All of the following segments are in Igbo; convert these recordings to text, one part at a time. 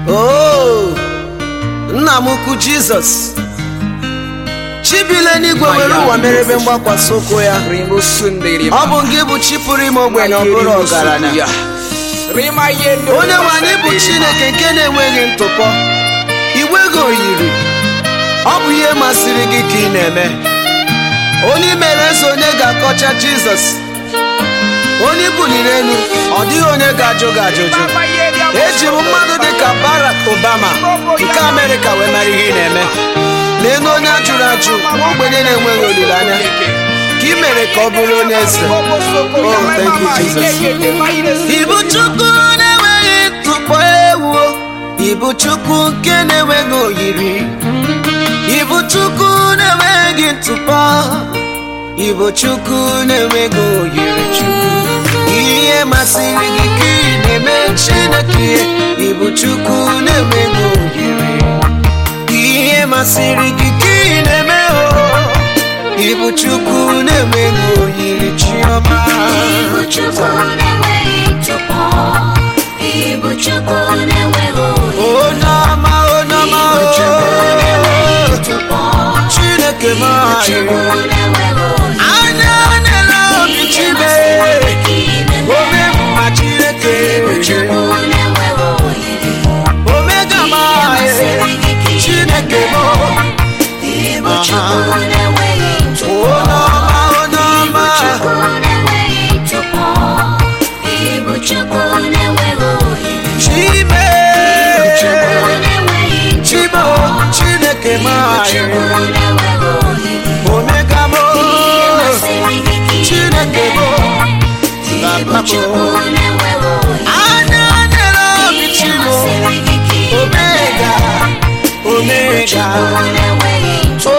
o nna m ukwu jizọs chibile n'igwe were ụwa mere ebe mgbakwasị ụkwụ ya ọ bụ gị bụ chi pụrụ ime ogbenye ọ bụrụ ọgaranya onye nwe anyị bụ chineke nke na-enweghị ntụpọ igwe gị oyiri ọ bụ ihe masịrị gị ka ị na-eme onye mere eze onye ga-akọcha jizọs onye buliri elu ọ dịghị onye ga-ajụ gị ajụjụ eji m mmadụ dịka barak obama nke amerịka wee mara ihe ị na-eme lee onye a jụrụ ajụ nwa ogbenye na-enweghị olileanya ka ị mere ka ọ bụrụ onye eze Oh, thank you, Jesus. Ibu Chukwu na-enweghị ntụpọ ewu Ibu Chukwu nke na-enweghị oyiri Ibu Chukwu na-enweghị ntụpọ Ibu Chukwu na-enweghị oyiri Chukwu ihe masịrị gị ka ị na-eme Chineke Ibu Chukwu na-enweghị oyiri ihe masịrị gị ka ị na-eme o Ibu Chukwu na-enweghị oyiri Chiọma Ibu Chukwu na-enweghị ntụpọ Ibu Chukwu na-enweghị oyi onye ọma onye ọma Ibu Chukwu na-enweghị o ntụpọ Chineke m Ibu Chukwu anyị na-enweghị oyi anya na-ele obi chibe ome mma Chineke Ibu Chukwu na-enweghị oyi omega m anyị Chineke m Ibu Chukwu na-enweghị ntụpọ onye ọma onye Ibu ọma Chukwu na-enweghị ntụpọ Ibu Chukwu na-enweghị oyi chibe Chukwu na-enweghị chibe ntụpọ Chineke m Chukwu anyị na-enweghị oyi omega m Ihe masịrị gị ka ị Chineke m Ibu Chukwu na-enweghị oyi anya na-ele obi Ihe chibo masịrị gị ka ị omega omega Chukwu na-enweghị ntụpọ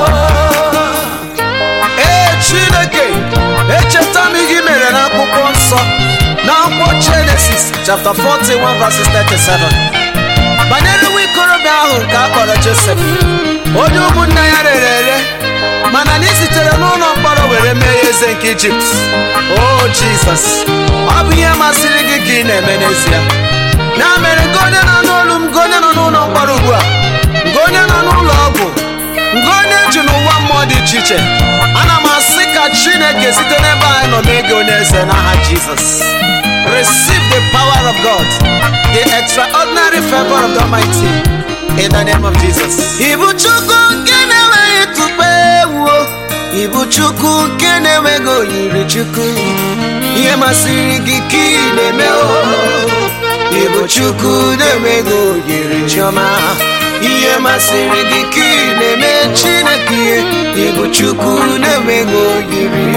ee chineke echeta m ihe i mere n'akwụkwọ nsọ n'akwụkwọ jenesis chapter 41 verses 37 banyere nwa ikorobịa ahụ nke a kpọrọ josef onye ụmụnna ya rere ere mana na ị sitere n'ụlọ mkpọrọ were mee ya eze nke ijipt o jizọs ọ bụ ihe masịrị gị ka ị na-eme n'ezie ya mere nke onye nọ n'olu m nke onye nọ n'ụlọ mkpọrọ ugbu a nke onye nọ n'ụlọ ọgwụ nke onye ji n'ụwa mmụọ dị iche iche ana m asị ka chineke site n'ebe anyị nọ mee gị onye eze n'aha jizọs receive the power of god the extraordinary favor of the almighty in the name of jesus ibu chukwu nke na-enweghị tụpọ ewu ibu chukwu nke na-enweghị oyiri chukwu ihe masịrị gị ka ị na-eme o Ibu Chukwu na-enweghị oyiri chiọma ihe masịrị gị ka ị na-eme Chineke Ibu Chukwu na-enweghị oyiri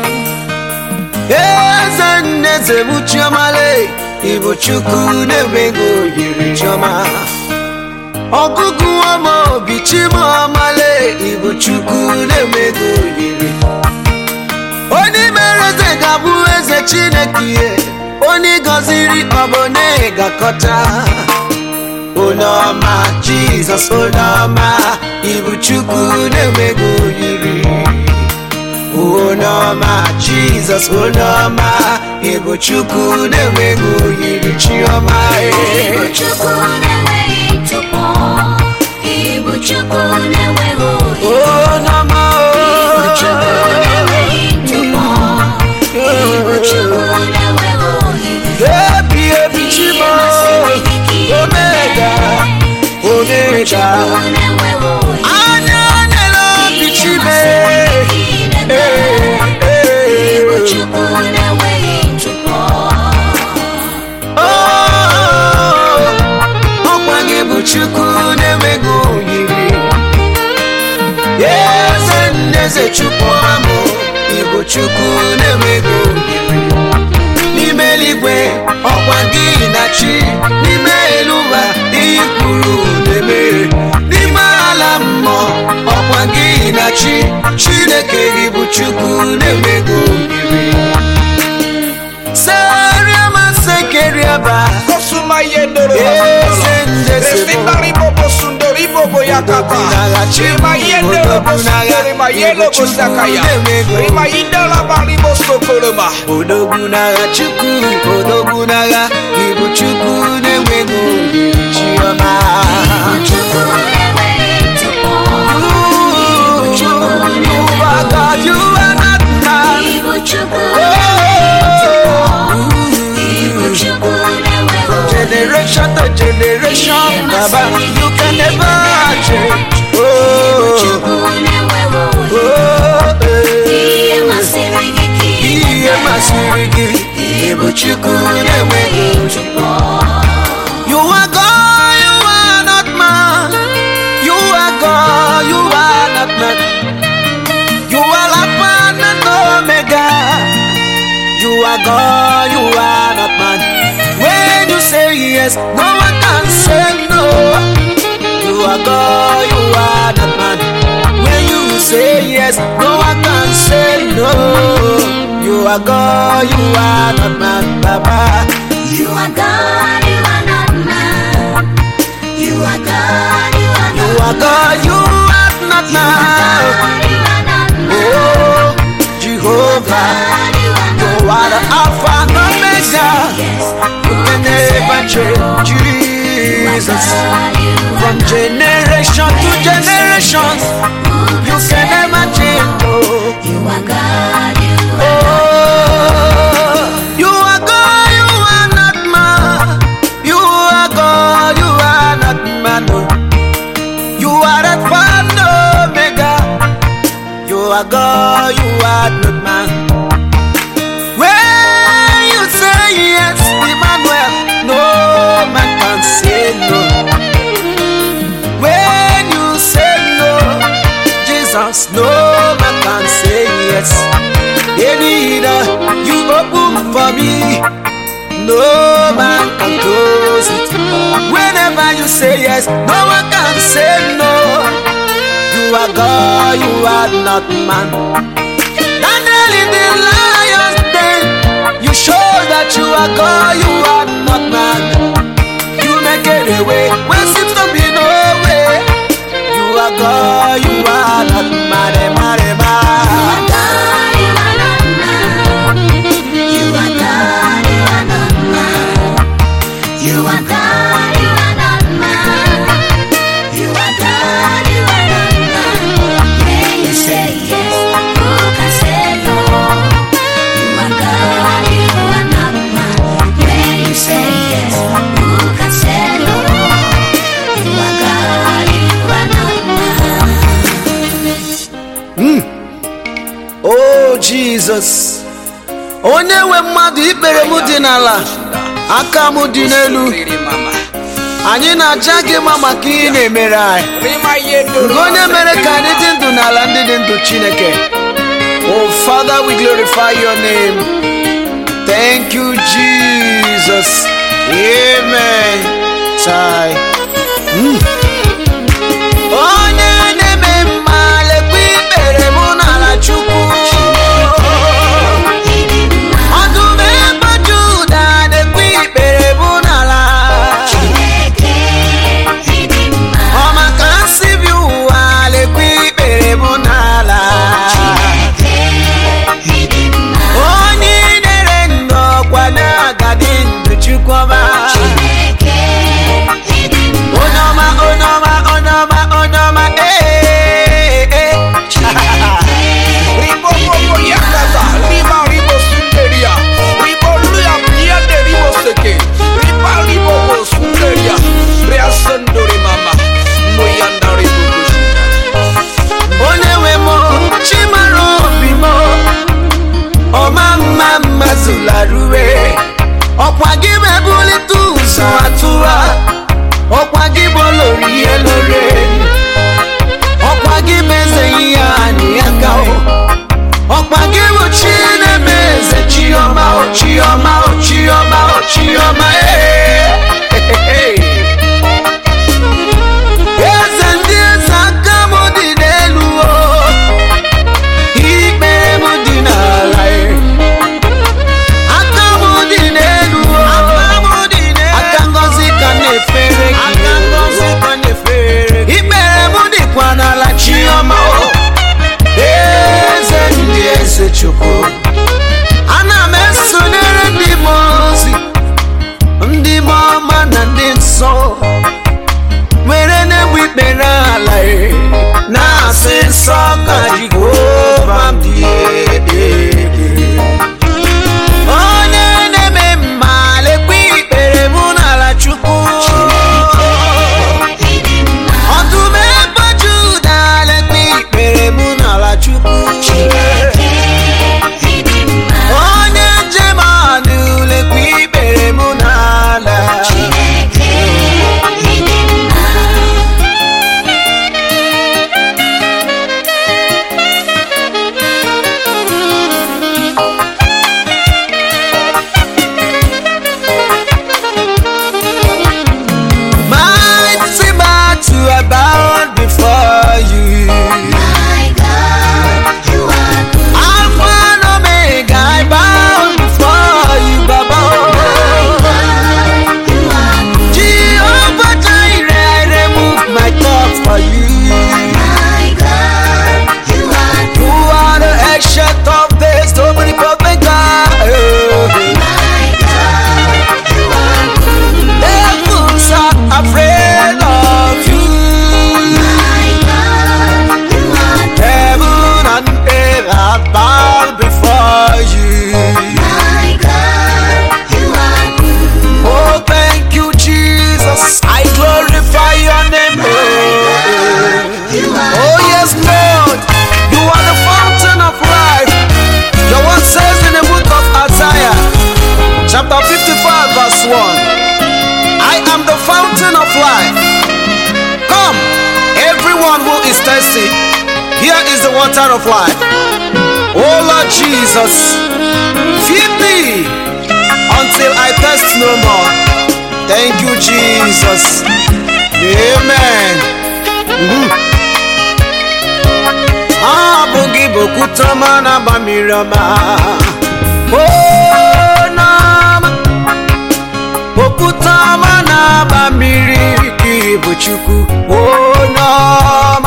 eze nne eze bụ chiọma lee Ibu Chukwu na-enweghị oyiri chiọma ọgụgụ ọma obi chimọmale Ibu Chukwu na-enweghị oyiri onye mere eze ga-abụ eze chineke ihe onye gọziri ọbụna ga-akọta onye ọma jizọs onye ọma ibu chukwu na-enweghị oyiri onye ọma jizọs onye ọma ibu chukwu na-enweghị oyiri chiọma Ibu Chukwu na-enweghị ntụpọ Ibu Chukwu na-enweghị oyi onye ọma Ibu Chukwu na-enweghị ntụpọ Ibu Chukwu na-enweghị oyi ebi ebi chimo omega omega na-enweghị oyi anya na-ele obi chime Ibu Chukwu na-enweghị ntụpọ ọkwa gị bụ chukwu na-enweghị oyiri eze nneze chukwu amụ ịbụ chukwu na-enweghị oyiri n'ime eluigwe ọkwa gị na chi n'ime elu ụwa ihe kwuru na-eme n'ime ala mmụọ ọkwa gị na chi chineke gị bụ chukwu na-enweghị oyiri seriama sekeriaba Kosuma yendoro eze ndeze bụ Refitari bobo sundori bobo yakata Rima yendoro bosundori rima yelo bosakaya Rima yindala bari bosokoloma odogwu n'agha chukwu odogwu n'agha ịbụ chukwu na-enweghị oyiri chi to generation, Baba, you can never change. Oh, Chukwu na-enweghị oyi. oh, Ihe eh. masịrị gị ka ị Ihe na-eme. masịrị gị, ị bụ Chukwu na-enweghị ntụpọ. You are God, you are not man. You are God, you are not man. You are Alpha and Omega. You are God, you are not man. When you say yes, no one can say no. You are God, you are not man. When you say yes, no one can say no. You are God, you are not man, Baba. You are God, you are not man. You are God, you are You not are God, you are not man. God, you are not man. Oh, Jehovah, God, you are not you are the Alpha and Omega. Yes, You can never change, Jesus. God, you are From generation to generation, you can never change. Oh, You are God, you are oh, you are God, you are not man. You are God, you are not man. Oh. You are the and Omega. You are God, you are not man. When you say yes, Emmanuel, no man can say no. When you say no, Jesus, no man can say yes. Any door you open for me, no man can close it. Whenever you say yes, no one can say no. You are God, you are not man. Daniel in the lion's den, you show that you are God, you are not man. You make it a way where seems to be no way. You are God, you are not man, man, man. God, you are not man. You are God, you are not man. You are God, you are not man. You are God, you are not man. When you say yes, who can say no? You are God, you are not man. When you say yes, who can say no? You are God, you are not man. Oh Jesus, onye nwe mmadụ ikpere m dị n'ala aka m dị n'elu anyị na-aja gị mma maka ihe ị na-emere anyị Rima yendo Nke onye mere ka anyị dị ndụ n'ala ndị dị ndụ Chineke Oh Father we glorify your name Thank you Jesus Amen Chai. Mm. Onye na-eme mma lekwa ikpere mụ n'ala Chukwu Ọdụm ebe Juda na-ekwe ikpere mụ n'ala Ọ maka nsị bi ụwa lekwa ikpere mụ n'ala onye nyere ndụ ọkwa na-agadi ndụ chukwuma onye ọma thirsty, here is the water of life. Oh Lord Jesus, feed me until I thirst no more. Thank you, Jesus. Amen. Mhm. Abụ gị bụ okwute ọma na-agba mmiri ọma. Oh, n'ọma. Okwute ọma na-agba mmiri gị bụ Chukwu. Oh, n'ọma.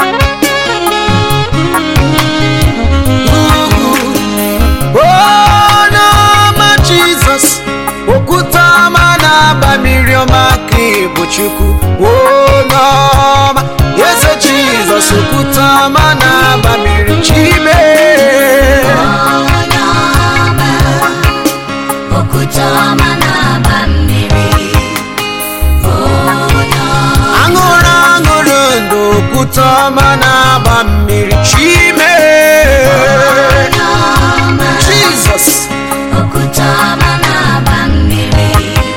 Onyeọma Jizọs okwute ọma na-agba mmiri ọma ka ị bụ Chukwu onyeọma eze Jizọs okwute ọma na-agba mmiri chime onye ọma okwute ọma na-agba mmiri onye ọma aṅụrụ aṅụrụ ndụ okwute ọma na-agba mmiri chime onye ọma Jizọs okwute ọma na-agba mmiri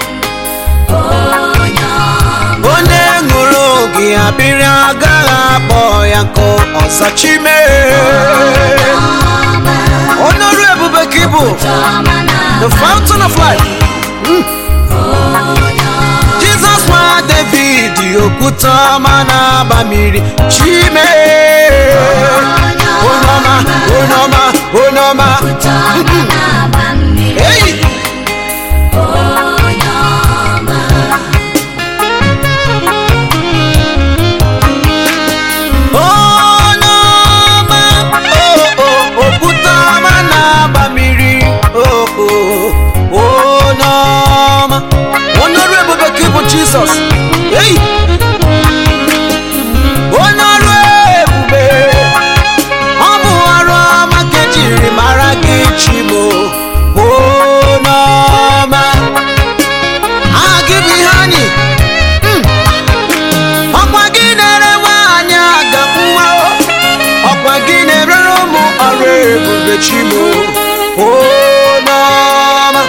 onye ọma onye ṅụrụ gị abịrị agaghị akpọ ya nkụ ọza chime ọma onye ọrụ ebube ka ị bụ ọma the na-agba fountain of life onye ọma Jesus nwa David okwute ọma na-agba mmiri chime onye ọma onye ọma onye ọma okwute ọma na-agba mmiri eyi onye ọma onye ọma o, o, okwute ọma na-agba mmiri o, o, onye ọma onye ọrụ ebube ka ị bụ Jizọs eyi onye ọrụ ebube ọ bụ ọrụ ọma ka ejiri mara gị chimo onye ọma aha gị bụ ihe anyị Mm. ọkwa gị na-ere nwaanyị aga nwa o. ọkwa gị na-erere ụmụ ọrụ ebube chimo onye ọma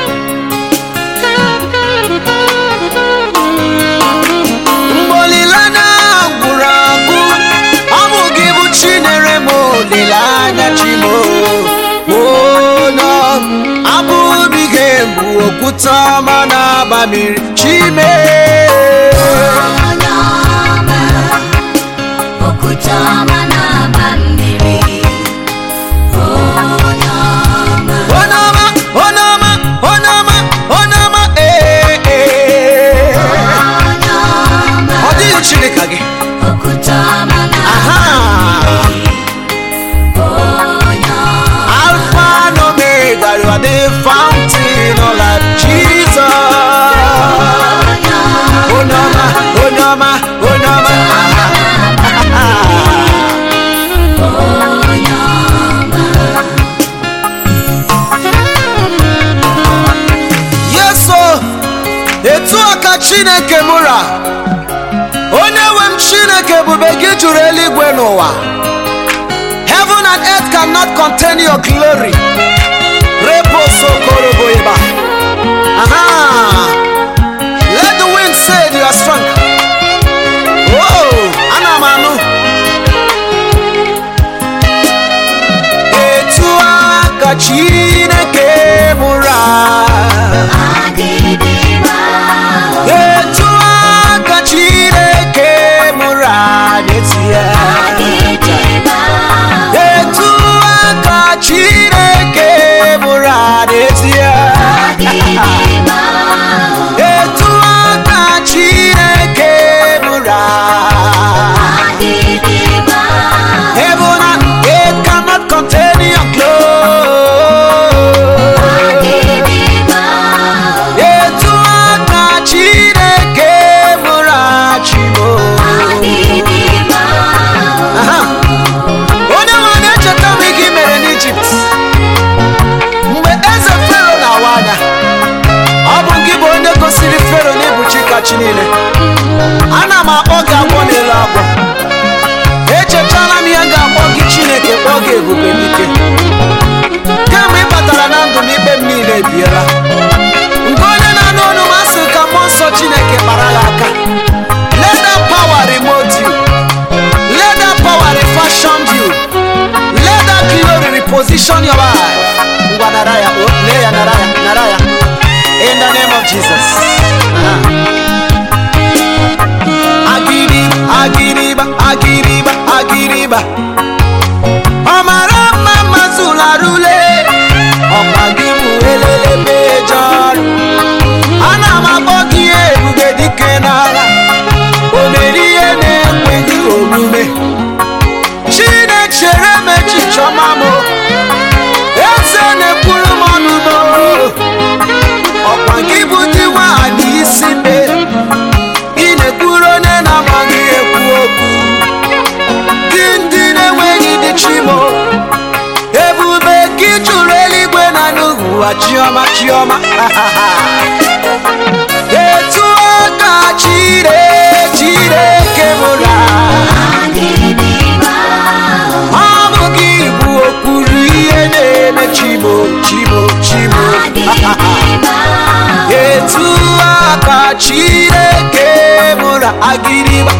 mgbe olileanya gwụrụ agwụ ọ bụ gị bụ chinere m olileanya chimo onye abụghị gị bụ okwute ọma na-agba mmiri chime onye ọma okwute ọma na-agba mmiri onye ọma onye ọma onye ọma onye ọma onye ọma ee ee onye ọma ọ dịghị chineke gị okwute ọma aha na-agba onye ọma alpha and omega you are the fountain of life jesus onye ọma onye ọma onye ọma onye ọma onye ọma yeso etu a ka chineke mụra onye nwe m chineke ebube gị juru eluigwe n'ụwa heaven and earth cannot contain your glory reposokoroboiba aha let the wind say you are strong oh ana m anụ etu a ka chineke mụra agịdịgba etu aka chineke mụrụ n'ezie agịdịgba etu aka chineke mụrụ n'ezie agịdịgba etu aka chineke mụrụ agịdịgba heaven and earth cannot contain your glory agịdịgba etu aka chineke mụrụ achimo agịdịgba Aha. onye nwe na-echeta m ihe i mere n'ijipt mgbe eze fero na-awa anya ọ bụ gị bụ onye gosiri fero na ịbụ chi kachi niile ana m akpọ gị agwọ n'elu agwọ echetala m ya ga-akpọ gị chineke kpọọ gị ebube n'ike kemgbe ị batara na ndụ m ikpe m niile ebiela nke onye na-anụ ọnụ m asị ka mmụọ nsọ chineke kpara ya aka let that power remote you let that power Jesus. Agiri, agiriba, agiriba, agiriba. Ọmara mma mazụlarule, ọkwa gị bụ elele mejọrọ. Ana m akpọ gị ebube dike n'agha, o mere ihe na-ekweghị omume. Chinechere m echiche ọma m, eze na-ekwuru m ọnụ m. ọkwa gị bụ dị nwaanyị isi mbe ị na-ekwuru onye na-amaghị ekwu okwu gị ndị na-enweghị dị chimo ebube gị jụrụ eluigwe na n'ụwa chiọma chiọma etu aka chire chireke mụra ọ bụ gị bụ okpuru ihe na-eme chimo chimo chimo etu aka chineke mụrụ agịrịgba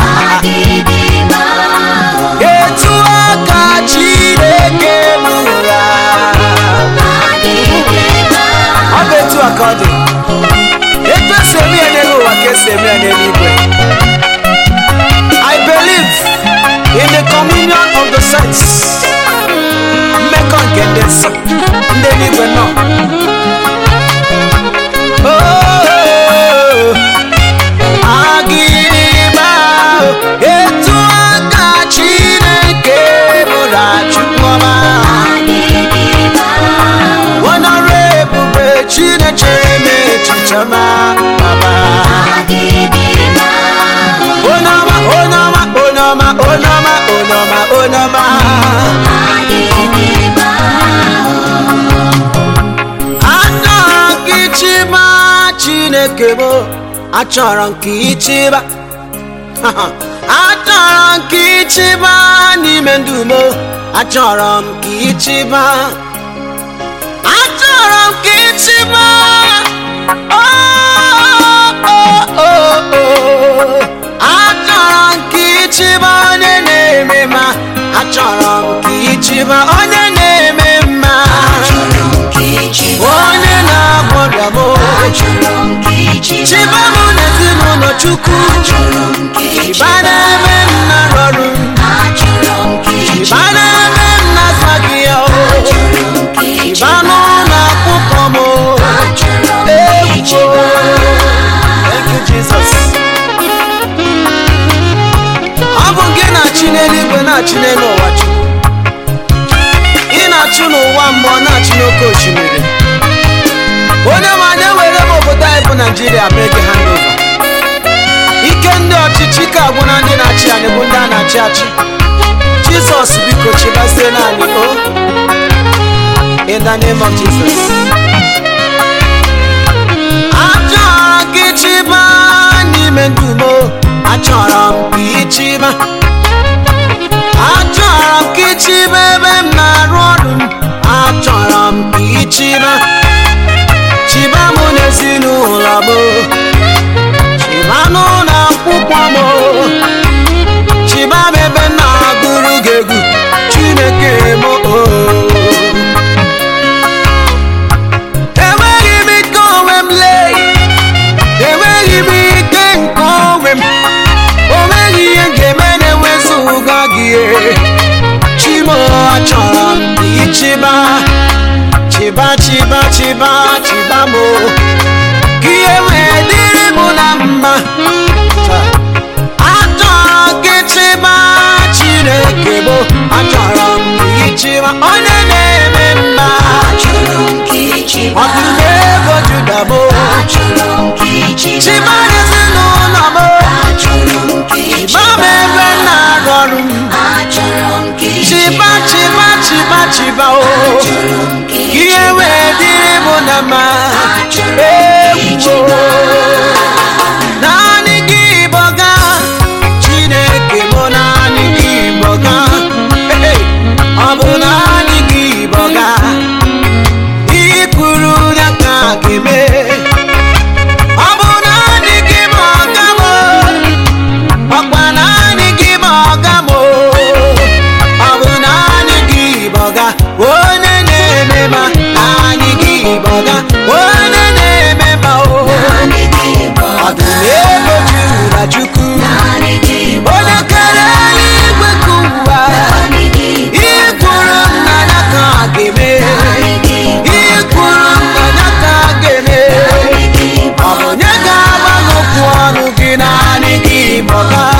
etu aka chineke mụrụ ọ bụ etu aka ọ dị etu esi eme ya n'elu ụwa ka esi eme ya n'eluigwe I believe in the communion of the saints mmekọ nke ndị nsọ ndị eluigwe nọ Oh, agịrịgba etu aka Chineke bụrụ achụkwọma onọrọ ebube Chinechere m echiche ọma baba onọma onọma onọma onọma onọma onọma achọrọ ka ịchịba Chineke bụ achọrọ ka ịchịba achọrọ ka ịchịba n'ime ndụ m achọrọ m ka ịchịba achọrọ m ka ịchịba Oh, oh, oh, oh. achọrọ m ka ịchịba onye na-eme mma achọrọ m ka ịchịba onye na-eme mma onye na-agwọrịa m chiba m n'ezinụlọ chukwu chiba n'ebe m na-arụ ọrụ chiba n'ebe m na-azaghị ya o chiba n'ụlọ akwụkwọ m o egwu Thank you, Jesus. ọ bụ gị na-achị n'eluigwe na-achị n'elu ụwa chukwu ị na-achụ n'ụwa mmụọ na-achị n'oké osimiri onye ma na-ewere m obodo anyị bụ naijiria mee gị handova ike ndị ọchịchị ka agwụ na ndị na-achị anyị bụ ndị a na-achị achị jizọs biko chibazie naanị o in the name of jesus achọrọ gị chịba n'ime ndụ m achọrọ m ka ị chịba achọrọ m ka ị chịba ebe m na-arụ ọrụ m achọrọ m ka ị chịba chiba m n'ezinụlọ m chiba n'ụlọ akwụkwọ m chiba m ebe m na-agụrụ gị egwu chineke m o enweghị m ike onwe m lee enweghị m ike nke onwe m o nweghị ihe m ga-eme na-enwezụga gị chimo achọrọ m ka ị chịba chiba chiba chiba chiba m ka ihe wee dịrị m na mma achọrọ gị chịba chineke bụ achọrọ m ka ị chịba onye na-eme mma ọdụm ego juda bụ chiba ezinụlọ m chiba m ebe m na-arụ ọrụ m chiba chiba chiba chiba o ka ihe wee dịrị m na mma egwu naanị gị bọga chineke bụ naanị gị bọga Hey, ọ bụ naanị gị bọga ihe kwuru ya ka a ga-eme ọ bụ naanị gị bọga m ọkwa naanị gị bọga m ọ bụ naanị gị bọga onye na-eme ma naanị gị bọga onye na-eme ma o ọga